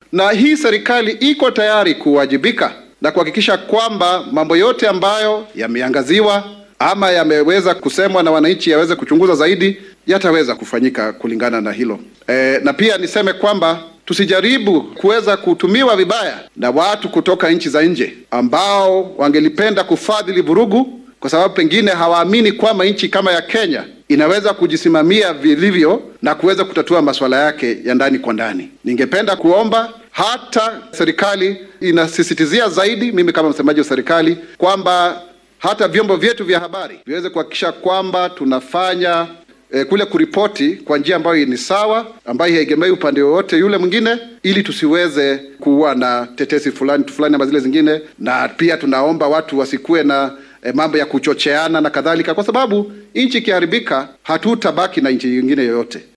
na hii serikali iko tayari kuwajibika na kuhakikisha kwamba mambo yote ambayo yameangaziwa ama yameweza kusemwa na wananchi yaweze kuchunguza zaidi yataweza kufanyika kulingana na hilo. E, na pia niseme kwamba tusijaribu kuweza kutumiwa vibaya na watu kutoka nchi za nje ambao wangelipenda kufadhili vurugu kwa sababu pengine hawaamini kwamba nchi kama ya Kenya inaweza kujisimamia vilivyo na kuweza kutatua masuala yake ya ndani kwa ndani. Ningependa kuomba hata serikali inasisitizia zaidi, mimi kama msemaji wa serikali, kwamba hata vyombo vyetu vya habari viweze kuhakikisha kwamba tunafanya eh, kule kuripoti kwa njia ambayo ni sawa, ambayo haiegemei upande wowote yule mwingine, ili tusiweze kuwa na tetesi fulani fulani ama zile zingine, na pia tunaomba watu wasikuwe na eh, mambo ya kuchocheana na kadhalika, kwa sababu nchi ikiharibika, hatutabaki na nchi nyingine yoyote.